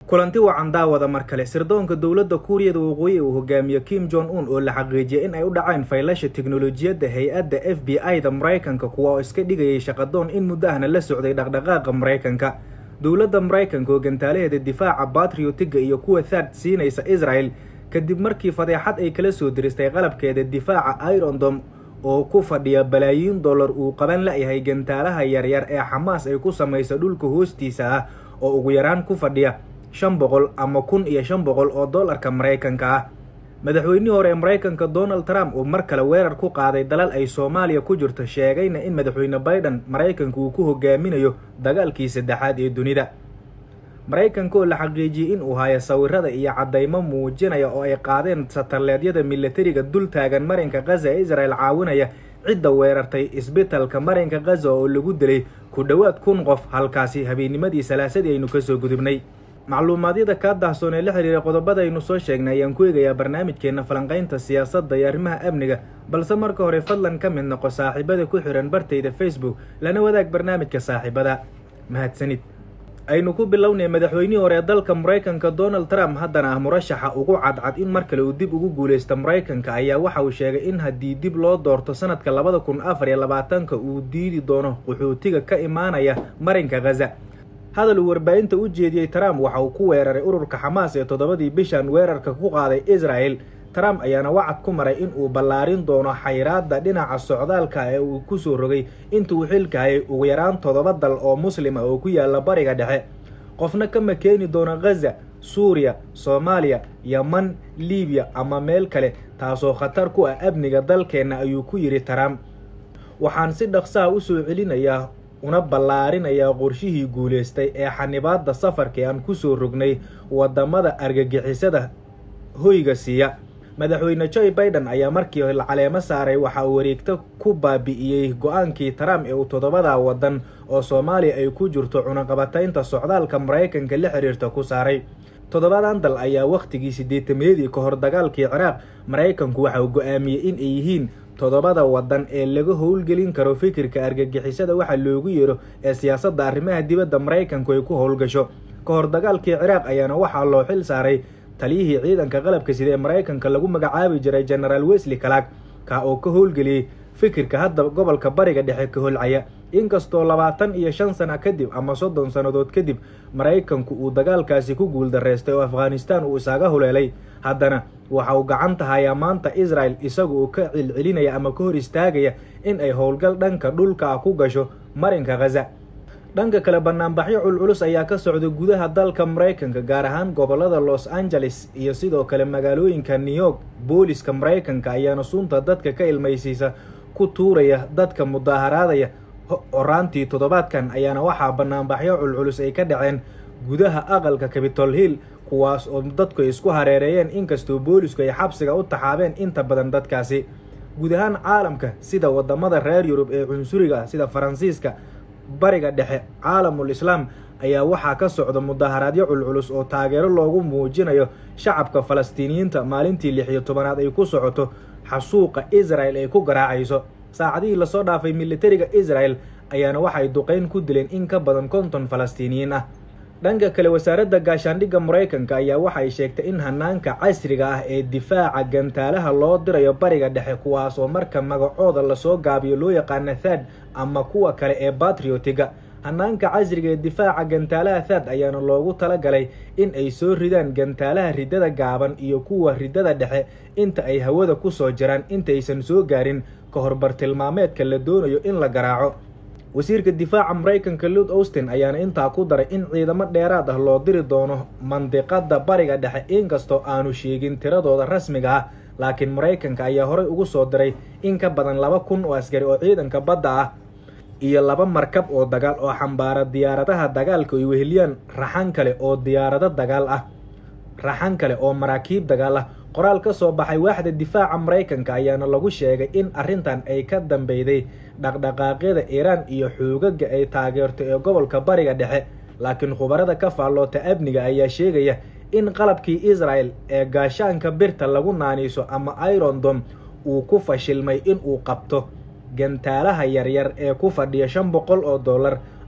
kulanti wacan daawada mar kale sirdoonka dowladda kuuriyada waqooyi uu hogaamiyo kim jong un oo la xaqiijiyay in ay u dhaceen faylasha teknolojiyadda hay-adda f b i-da maraykanka kuwa oo iska dhigayay shaqadoon in muddo ahna la socday dhaqdhaqaaqa maraykanka dowladda maraykanka oo gantaalaheeda difaaca batriotiga iyo kuwa thad siinaysa israel kadib markii fadeexad ay kala soo diristay qalabkeeda difaaca irondom oo ku fadhiya balaayiin dollar uu qaban la-yahay gantaalaha yaryar ee xamaas ay ku samaysa dhulka hoostiisa ah oo ugu yaraan ku fadhiya shan boqol ama kun iyo shan boqol oo dollarka maraykanka ah madaxweynihii hore ee maraykanka donald trump uu mar kale weerar ku qaaday dalal ay soomaaliya ku jirto sheegayna in madaxweyne biden maraykanka uu ku hogaaminayo dagaalkii saddexaad ee dunida maraykanka oo la xaqiijiyey in uu hayo sawirada iyo caddaymo muujinaya oo ay qaadeen sataleedyada milatariga dul taagan marinka khaza ee israel caawinaya cidda weerartay isbitalka marinka khaza oo lagu dilay ku dhowaad kun qof halkaasi habeennimadii salaasadii aynu kasoo gudubnay macluumaadyada kaa daahsoon ee la xiriira qodobadaynu soo sheegnay ayaan ku eegayaa barnaamijkeena falanqaynta siyaasadda iyo arrimaha amniga balse marka hore fadlan ka mid noqo saaxiibada ku xihan bartayda facebook lana wadaag barnaamijka saaxiibada mahadsanid aynu ku bilownay madaxweynihii hore ee dalka maraykanka donald trump haddana ah murashaxa ugu cadcad in mar kale uu dib ugu guuleysta maraykanka ayaa waxa uu sheegay in haddii dib loo doorto sanadka labada kun afar iyo labaatanka uu diidi doono qaxootiga ka imaanaya marinka khaza hadal uu warbaahinta u jeediyey trump waxa uu ku weeraray ururka xamaas ee toddobadii bishan weerarka ku qaaday israel trump ayaana wacad ku maray in uu ballaarin doono xayraadda dhinaca socdaalka ee uu kusoo rogay intuu xilka hayay ugu yaraan toddoba dal oo muslim ah oo ku yaala bariga dhexe qofna kama keeni doono khaza suuriya soomaaliya yeman libiya ama meel kale taasoo khatar ku ah amniga dalkeenna ayuu ku yidhi trump waxaan si dhaqsaha usoo celinayaa una ballaarinayaa qorshihii guulaystay ee xanibaadda safarka ee aan kusoo rognay waddamada argagixisada hoyga siiya madaxweyne joe biden ayaa markii la caleemo saaray waxa uu wareegto ku baabi'iyey go-aankii trump ee uu toddobada waddan oo soomaaliya ay ku jirto cunaqabataynta socdaalka maraykanka la xiriirta ku saaray toddobadan dal ayaa wakhtigii siddeetameedii ka hor dagaalkii ciraaq maraykanku waxa uu go-aamiyey in ay yihiin toddobada waddan ee laga howlgelin karo fikirka argagixisada waxa loogu yeero ee siyaasadda arrimaha dibadda maraykanku ay ku howlgasho ka hor dagaalkii ciraaq ayaana waxaa loo xil saaray taliyihii ciidanka qalabka sida ee maraykanka lagu magacaabi jiray genaraal wesley calaag ka oo ka howlgeliyey fikirka hadda gobolka bariga dhexe ka holcaya inkastoo labaatan iyo shan sana kadib ama soddon sannadood kadib maraykanku uu dagaalkaasi ku guuldareystay oo afghanistan uu isaga huleelay haddana waxa uu gacanta hayaa maanta israel isaga uu ka cilcelinaya ama ka hor istaagaya in ay howlgal dhanka dhulka ah ku gasho marinka khaza dhanka kale banaanbaxyo culculus ayaa ka socda gudaha dalka maraykanka gaar ahaan gobolada los angeles iyo sidoo kale magaalooyinka new york booliska maraykanka ayaana sunta dadka ka ilmaysiisa ku tuuraya dadka mudaaharaadaya horaantii toddobaadkan ayaana waxaa banaanbaxyo culculus ay ka dhaceen gudaha aqalka capitol hill kuwaas oo dadku ay isku hareereeyeen inkastoo boolisku ay xabsiga u taxaabeen inta badan dadkaasi guud ahaan caalamka sida wadamada reer yurub ee cunsuriga sida faransiiska bariga dhexe caalamul islaam ayaa waxaa ka socda mudaaharaadyo culculus oo taageero loogu muujinayo shacabka falastiiniyiinta maalintii lix iyo tobanaad ay ku socoto xasuuqa israel ay ku garaacayso saacadihii lasoo dhaafay militariga israel ayaana waxay duqeyn ku dileen in ka badan konton falastiiniyiin ah dhanka kale wasaaradda gaashaandhigga maraykanka ayaa waxay sheegtay in hanaanka casriga ah ee difaaca gantaalaha loo dirayo bariga dhexe kuwaas oo marka magacooda lasoo gaabiyo loo yaqaana thad ama kuwa kale ee batriotiga hanaanka casriga ee difaaca gantaalaha thad ayaana loogu talagalay in ay soo ridaan gantaalaha riddada gaaban iyo kuwa riddada dhexe inta ay hawada kusoo jiraan intaysan soo gaarin ka hor bartilmaameedka la doonayo in la garaaco wasiirka difaaca maraykanka lud austin ayaana intaa ku daray in ciidamo dheeraad ah loo diri doono mandiqada bariga dhexe inkastoo aanu sheegin tiradooda rasmiga ah laakiin maraykanka ayaa horey ugu soo diray in ka badan laba kun oo askari oo ciidanka badda ah iyo laba markab oo dagaal oo xambaara diyaaradaha dagaalka ay weheliyaan raxan kale oo diyaarado dagaal ah raxan kale oo maraakiib dagaal ah qoraal ka soo baxay waaxda difaaca maraykanka ayaana lagu sheegay in arrintan ay ka dambeyday dhaqdhaqaaqyada iiraan iyo xoogaga ay taageerto ee gobolka bariga dhexe laakiin khubarada ka faalloota amniga ayaa sheegaya in qalabkii israel ee gaashaanka birta lagu naaniiso ama irondom uu ku fashilmay in uu qabto gantaalaha yaryar ee ku fadhiya shan boqol oo dollar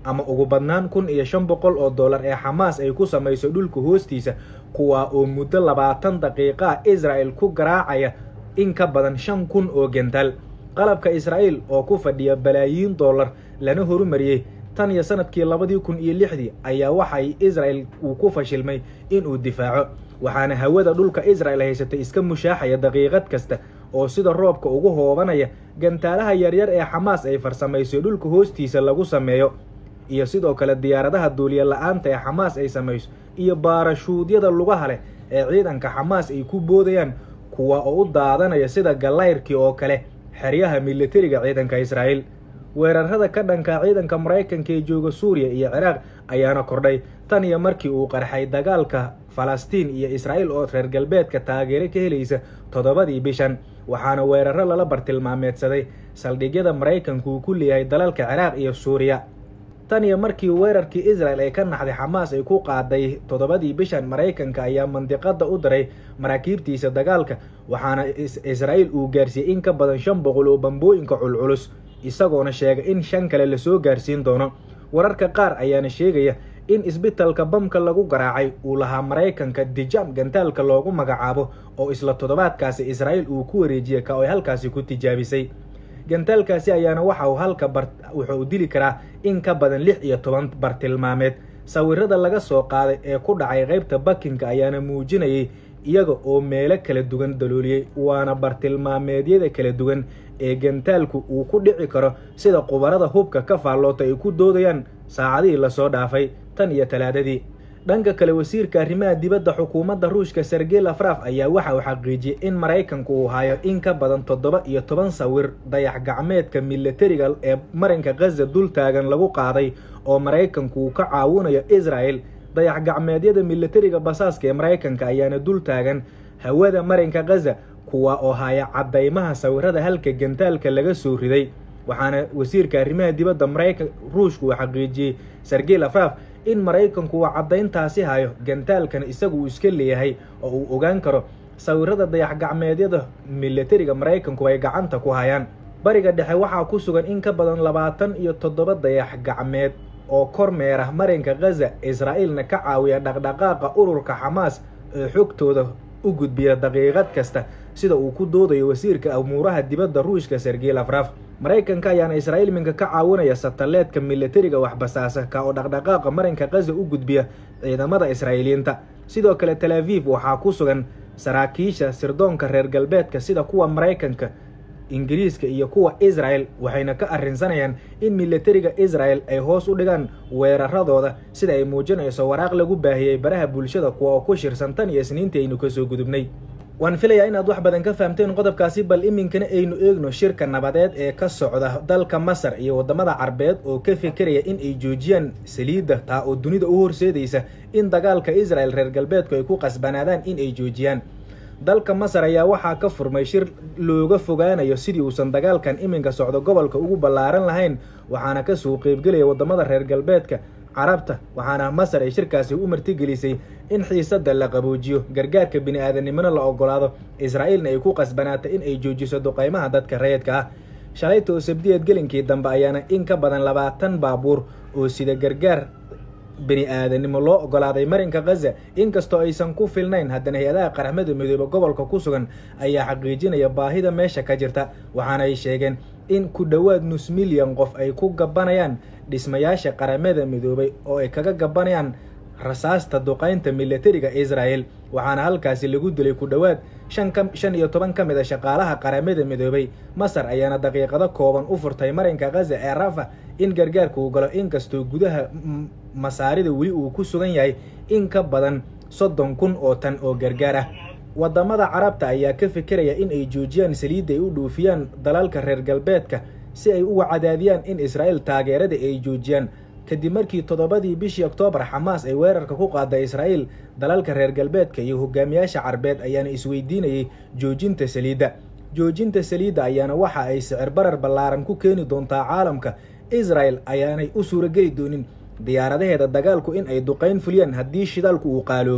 ama ugu badnaan kun iyo shan boqol oo dollar ee xamaas ay ku samayso dhulka hoostiisa kuwaa oo muddo labaatan daqiiqaa israa'el ku garaacaya in ka badan shan kun oo gentaal qalabka israa'iil oo ku fadhiya balaayiin dollar lana horumariyey tan iyo sanadkii labadii kun iyo lixdii ayaa waxay israa'el uu ku fashilmay inuu difaaco waxaana hawada dhulka israa'el haysatay iska mushaaxaya daqiiqad kasta oo sida roobka ugu hoobanaya gantaalaha yaryar ee xamaas ay farsamayso dhulka hoostiisa lagu sameeyo iyo sidoo kale diyaaradaha duuliya la-aanta ee xamaas ay samayso iyo baarashuudyada lugaha leh ee ciidanka xamaas ay ku boodayaan kuwa oo u daadanaya sida gallayrkii oo kale xeryaha militariga ciidanka israa'iil weerarada ka dhanka ciidanka maraykanka ee jooga suuriya iyo ciraaq ayaana kordhay tan iyo markii uu qarxay dagaalka falastiin iyo israa'iil oo reer galbeedka taageero ka helaysa toddobadii bishan waxaana weeraro lala bartilmaameedsaday saldhigyada maraykanku uu ku leeyahay dalalka ciraaq iyo suuriya tan iyo markii weerarkii israel ay ka naxday xamaas ay ku qaaday toddobadii bishan maraykanka ayaa mandiqada u diray maraakiibtiisa dagaalka waxaana israa'iil uu gaarsiiyey in ka badan shan boqol oo bambooyinka culculus isagoona sheegay in shan kale lasoo gaarsiin doono wararka qaar ayaana sheegaya in isbitalka bamka lagu garaacay uu lahaa maraykanka dijam gantaalka loogu magacaabo oo isla toddobaadkaasi israa'iil uu ku wareejiyey ka oy halkaasi ku tijaabisay gantaalkaasi ayaana waxa uu halka bar wuxuu u dili karaa in ka badan lix iyo toban bartilmaameed sawirada laga soo qaaday ee ku dhacay qaybta bakinka ayaana muujinayay iyaga oo meelo kala duwan dalooliyey waana bartilmaameedyada kala duwan ee gantaalku uu ku dhici karo sida qubarada hubka ka faalloota ay ku doodayaan saacadihii lasoo dhaafay tan iyo talaadadii dhanka kale wasiirka arrimaha dibadda xukuumadda ruushka sergey lafraf ayaa waxa uu xaqiijiyey in maraykanku uu hayo in ka badan toddoba iyo toban sawir dayax gacmeedka militariga ee marinka khaza dul taagan lagu qaaday oo maraykanku uu ka caawinayo israel dayax gacmeedyada militariga basaaska ee maraykanka ayaana dul taagan hawada marinka khaza kuwa oo haya caddaymaha sawirada halka gantaalka laga soo riday waxaana wasiirka arrimaha dibadda maraykan ruushku uu xaqiijiyey sergey lafraf in maraykanku uu caddayntaasi hayo gantaalkan isagu uu iska leeyahay oo uu ogaan karo sawirada dayax gacmeedyada militariga maraykanku ay gacanta ku hayaan bariga dhexe waxaa ku sugan in ka badan labaatan iyo toddoba dayax gacmeed oo kormeera marinka khaza israa'iilna ka caawiya dhaqdhaqaaqa ururka xamaas ee xogtooda u gudbiya daqiiqad kasta sida uu ku doodayo wasiirka amuuraha dibadda ruushka sergey lafraf maraykanka ayaana israa'iil minka ka caawinaya sataleedka militariga waxbasaasa ka oo dhaqdhaqaaqa marinka khaza u gudbiya ciidamada israa'iiliyiinta sidoo kale tel aviv waxaa ku sugan saraakiisha sirdoonka reer galbeedka sida kuwa maraykanka ingiriiska iyo kuwa israel waxayna ka arrinsanayaan in militariga israel ay hoos u dhigaan weeraradooda sida ay muujinayso waraaq lagu baahiyey baraha bulshada kuwa oo ku shirsan tan iyo isniintii aynu kasoo gudubnay waan filayaa inaad wax badan ka fahamteen qodobkaasi bal iminkana aynu eegno shirka nabadeed ee ka socda dalka masar iyo waddamada carbeed oo ka fekeraya in ay joojiyaan saliidda taa oo dunida u horseedaysa in dagaalka israel reer galbeedku ay ku qasbanaadaan in ay joojiyaan dalka masar ayaa waxaa ka furmay shir looga fogaanayo sidii uusan dagaalkan iminka socdo gobolka ugu ballaaran lahayn waxaana kasoo qeybgelaya waddamada reer galbeedka carabta waxaana masar ay shirkaasi u martigelisay in xiisadda la qaboojiyo gargaarka bini-aadanimona la ogolaado israa'iilna ay ku qasbanaato in ay joojiso duqaymaha dadka rayidka ah shalayta oo sabdiyeed gelinkii dambe ayaana in ka badan labaatan baabuur oo sida gargaar bini-aadanimo loo ogolaaday marinka khaza inkastoo aysan ku filnayn haddana hay-adaha qaramada midoobe gobolka ku sugan ayaa xaqiijinaya baahida meesha ka jirta waxaana ay sheegeen in ku dhowaad nus milyan qof ay ku gabanayaan dhismayaasha qaramada midoobay oo ay kaga gabanayaan rasaasta duqaynta militariga israel waxaana halkaasi lagu dilay ku dhowaad shan ka shan iyo toban ka mid a shaqaalaha qaramada midoobay masar ayaana daqiiqado kooban u furtay marinka khaza ee rafa in gargaarka uu galo inkastoo gudaha masaarida weli uu ku sugan yahay in ka badan soddon kun oo tan oo gargaar ah waddamada carabta ayaa ka fikiraya in ay joojiyaan saliidda ay u dhuufiyaan dalalka reer galbeedka si ay uga cadaadiyaan in israa'iil taageerada ay joojiyaan kadib markii toddobadii bishii oktoobar xamaas ay weerarka ku qaada israa'iil dalalka reer galbeedka iyo hogaamiyaasha carbeed ayaana isweydiinayay joojinta saliidda joojinta saliidda ayaana waxa ay sicir barar ballaaran ku keeni doontaa caalamka israel ayaanay u suurageli doonin diyaaradaheeda dagaalku in ay duqayn fuliyaan haddii shidaalku uu qaaloobo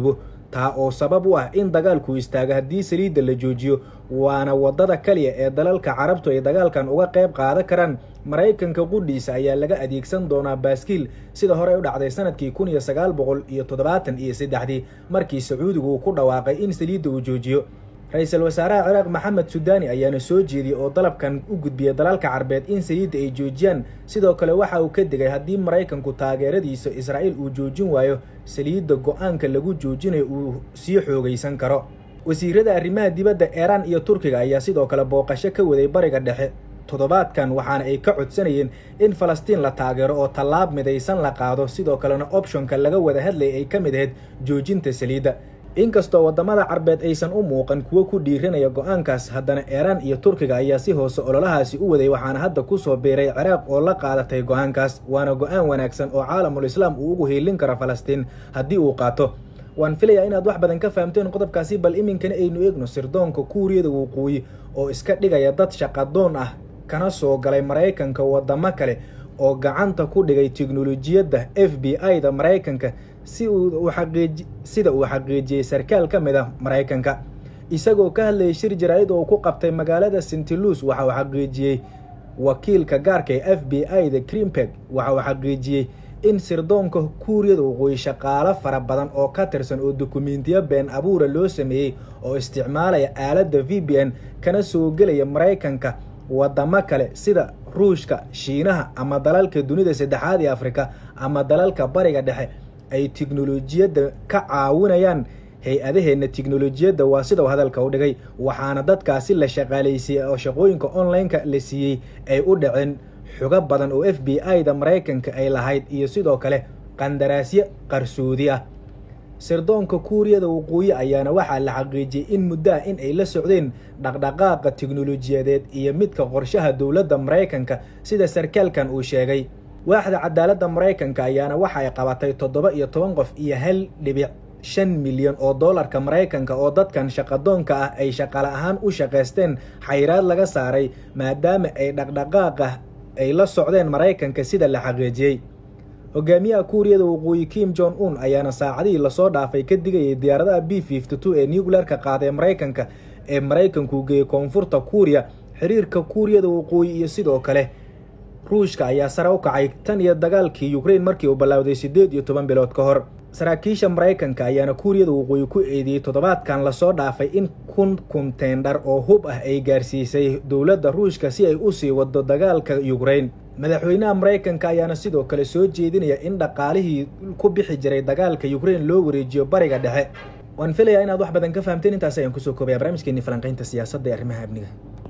taa oo sabab u ah in dagaalku istaago haddii saliidda la joojiyo waana waddada kaliya ee dalalka carabtu ay dagaalkan uga qayb qaadan karaan maraykanka qudhiisa ayaa laga adeegsan doonaa baaskiil sida horey u dhacday sanadkii kun iyo sagaal boqol iyo toddobaatan iyo saddexdii markii sacuudigu uu ku dhawaaqay in saliidda uu joojiyo ra-iisul wasaaraha ciraaq maxamed sudaani ayaana soo jeediyey oo dalabkan u gudbiyay dalalka carbeed in saliidda ay joojiyaan sidoo kale waxa uu ka digay haddii maraykanku taageeradiisa israa'iil uu joojin waayo saliidda go-aanka lagu joojinayo uu sii xoogaysan karo wasiirada arrimaha dibadda iiraan iyo turkiga ayaa sidoo kale booqasho ka waday bariga dhexe toddobaadkan waxaana ay ka codsanayeen in falastiin la taageero oo tallaab midaysan la qaado sidoo kalena opshonka laga wada hadlayay ay ka mid ahayd joojinta saliidda inkastoo waddamada carbeed aysan u muuqan kuwo ku dhiiranaya go-aankaas haddana iiraan iyo turkiga ayaa si hoose ololahaasi u waday waxaana hadda kusoo biiray ciraaq oo la qaadatay go-aankaas waana go-aan wanaagsan oo caalamul islaam uu ugu hiilin karo falastiin haddii uu qaato waan filayaa inaad wax badan ka fahamteen qodobkaasi bal iminkana aynu eegno sirdoonka kuuriyada waqooyi oo iska dhigaya dad shaqadoon ah kana soo galay maraykanka waddamo kale oo gacanta ku dhigay teknolojiyadda f b i da maraykanka si uu xaqiiji sida uu xaqiijiyey sarkaal ka mid ah maraykanka isagoo ka hadlayay shir jaraa'id oo ku qabtay magaalada sintilus waxa uu xaqiijiyey wakiilka gaarka ee f b i da crimpeg waxa uu xaqiijiyey in sirdoonka kuuriyada waqooyi shaqaalo fara badan oo ka tirsan oo dukumentiyo been abuura loo sameeyey oo isticmaalaya aaladda v b n kana soo gelaya maraykanka waddamo kale sida ruushka shiinaha ama dalalka dunida saddexaad ee afrika ama dalalka bariga dhexe ay teknolojiyadda ka caawinayaan hay-adaheenna teknolojiyadda waa sidau hadalka u dhigay waxaana dadkaasi la shaqaalaysiiyey oo shaqooyinka online-ka la siiyey ay u dhaceen xugo badan oo f b i da maraykanka ay lahayd iyo sidoo kale qandaraasyo qarsoodi ah sirdoonka kuuriyada waqooyi ayaana waxaa la xaqiijiyey in muddo ah in ay la socdeen dhaqdhaqaaqa teknolojiyadeed iyo midka qorshaha dowladda maraykanka sida sarkaalkan uu sheegay waaxda cadaaladda maraykanka ayaana waxa ay qabatay toddoba iyo toban qof iyo hal dhibic shan milyan oo doolarka maraykanka oo dadkan shaqadoonka ah ay shaqala ahaan u shaqaysteen xayraad laga saaray maadaama ay dhaqdhaqaaqa ay la socdeen maraykanka sida la xaqiijiyey hogaamiyaha kuuriyada waqooyi kim jon un ayaana saacadihii lasoo dhaafay ka digayay diyaaradaha b fifty two ee nuclearka qaada ee maraykanka ee maraykanku geeyey koonfurta kuuriya xiriirka kuuriyada waqooyi iyo sidoo kale ruushka ayaa sare u kacay tan iyo dagaalkii ukrain markii uu ballawday siddeed iyo toban bilood ka hor saraakiisha maraykanka ayaana kuuriyada waqooyi ku eedeeyey toddobaadkan lasoo dhaafay in kun kuntendhar oo hub ah ay gaarsiisay dowladda ruushka si ay usii wado dagaalka ukrain madaxweynaha maraykanka ayaana sidoo kale soo jeedinaya in dhaqaalihii ku bixi jiray dagaalka ukrain loo wareejiyo bariga dhexe waan filayaa inaad wax badan ka fahamteen intaas ayaan kusoo koobaya barnaamijkeeni falanqaynta siyaasadda ee arrimaha amniga